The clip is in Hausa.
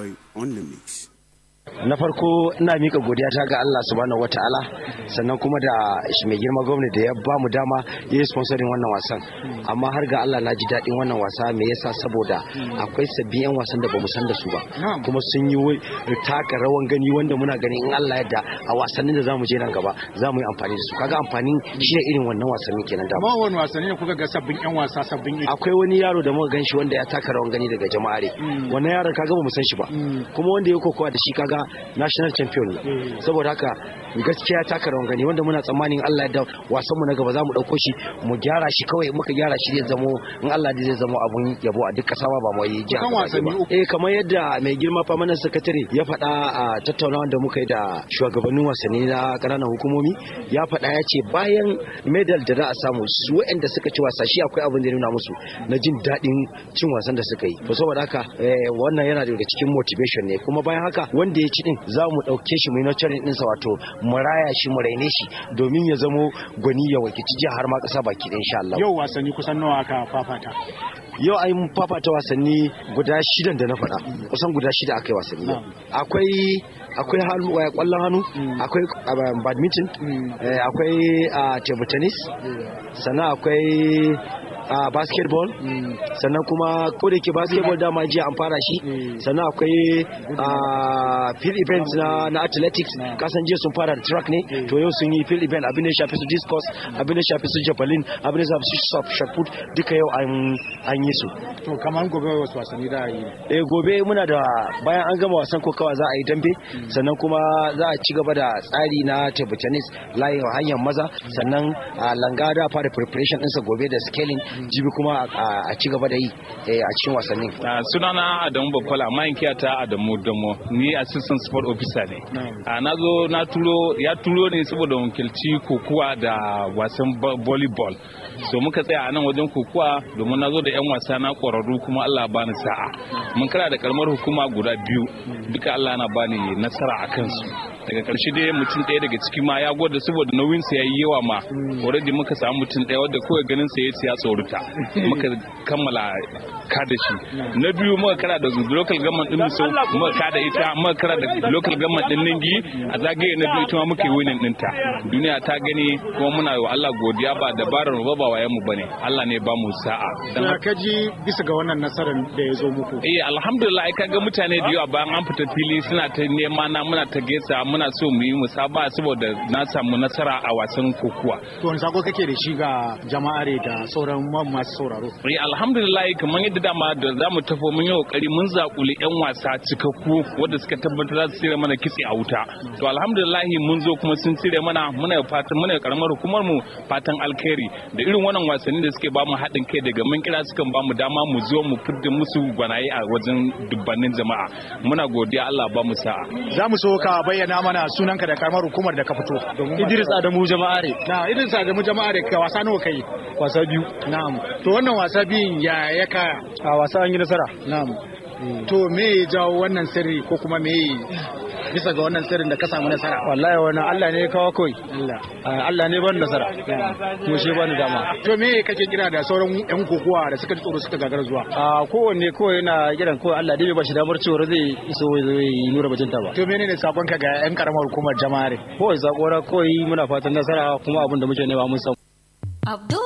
Boy on the mix. na farko ina mika godiya ta ga Allah subhanahu wataala sannan kuma da shi mai girma gwamnati da ya ba mu dama ya yi sponsoring wannan wasan amma har ga Allah na ji daɗin wannan wasa me yasa saboda akwai sabbin yan wasan da bamu san da su ba kuma sun yi taka rawan gani wanda muna ganin in Allah yadda a wasannin da zamu je nan gaba za mu yi amfani da su kaga amfanin shi ne irin wannan wasannin kenan da amma wani wasanni ne kuka ga sabbin yan wasa sabbin akwai wani yaro da muka ganshi wanda ya taka rawan gani daga jama'are wannan yaron kaga bamu san shi ba kuma wanda ya kokowa da shi kaga national champion ne saboda haka gaskiya taka rawan gani wanda muna tsammanin Allah ya da wasan mu na gaba za mu dauko shi mu gyara shi kawai muka gyara shi zai zamo in Allah zai zamo abun yabo a duk kasa ba mu yi jiha ba eh kamar yadda mai girma permanent secretary ya faɗa a tattaunawa da muka yi da shugabannin wasanni na ƙananan hukumomi ya faɗa ya ce bayan medal da za a samu su waɗanda suka ci wasa shi akwai abin da ya nuna musu na jin daɗin cin wasan da suka yi to saboda haka wannan yana daga cikin motivation ne kuma bayan haka wanda ya ci din za mu ɗauke shi mu yi nurturing ɗinsa wato mu raya shi mu raine shi domin ya zamo gwani ya wakilci jiha har ma ƙasa baki ɗin insha Allah. Yau wasanni kusan nawa aka fafata? Yau ai mun fafata wasanni guda shidan da na faɗa kusan guda shida aka yi wasanni akwai akwai hannu kwallon hannu akwai badminton akwai table tennis sannan akwai a basketball sannan kuma ko da ke basketball dama jiya an fara shi sannan akwai field events na na athletics kasan jiya sun fara da track ne to yau sun yi field event abin da shafi su discus abin da shafi su javelin abin da shafi su shot put duka yau an yi su to kamar gobe wasu wasanni da yi eh gobe muna da bayan an gama wasan kokawa za a yi dambe sannan kuma za a ci gaba da tsari na table tennis layin hanyar maza sannan a langa da fara preparation ɗinsa gobe da scaling jibi kuma a ci gaba da yi a cikin wasannin. sunana adamu bakwala mayankiya ta adamu damo ni assistant sport officer ne na zo na turo ya turo ne saboda wakilci kokuwa da wasan volleyball so muka tsaya a nan wajen kokuwa domin na zo da 'yan wasa na ƙwararru kuma allah bani sa'a mun kara da karamar hukuma guda biyu duka allah na bani nasara a kansu daga karshe dai mutum ɗaya daga ciki ma ya gwada saboda nauyin sa yayi yawa ma already muka samu mutum ɗaya wanda kawai ganin sa ya tsorata muka kammala ka da shi na biyu muka kara da local government din so muka ka da ita muka kara da local government din Ningi a zagaye na biyu ita ma muka yi winning ɗinta duniya ta gani kuma muna yi wa Allah godiya ba dabarar mu ba ba wayan mu bane Allah ne ba mu sa'a dan ka ji bisa ga wannan nasarar da ya zo muku eh alhamdulillah ai kaga mutane da yawa bayan an fita fili suna ta nema na muna ta gesa muna so mu yi musaba saboda na samu nasara a wasan kokuwa. To wani sako kake da shi ga jama'are da sauran masu sauraro? Eh alhamdulillah kamar yadda dama da za mu tafi mun yi kokari mun zakuli yan wasa cikakku wanda suka tabbatar za su tsire mana kitse a wuta. To alhamdulillah mun zo kuma sun tsire mana muna fatan muna karamar hukumar mu fatan alkhairi da irin wannan wasanni da suke bamu haɗin kai daga mun kira sukan bamu dama mu zo mu fidda musu gwanaye a wajen dubbannin jama'a. Muna godiya Allah ba mu sa'a. Za mu so ka bayyana mana sunanka da karamar hukumar da ka fito. Idris Adamu Jama'are. Na Idris Adamu Jama'are ka wasa nawa kai? Wasa biyu. Na'am. To wannan wasa biyun ya ya kaya? A wasa an yi nasara. Na'am. To me ya jawo wannan sirri ko kuma me bisa ga wannan sirrin da ka samu nasara wallahi wannan Allah ne ya kawo koi Allah Allah ne ban nasara kuma shi bani dama to me kake kira da sauran yan kokowa da suka ji tsoro suka gagara zuwa a kowanne kawai yana kiran kawai Allah dai ba shi damar cewa zai iso zai nura bajinta ba to menene sakon ka ga yan karamar hukumar jama'are kawai sakora kawai muna fatan nasara kuma abin da muke nema mun samu Abdul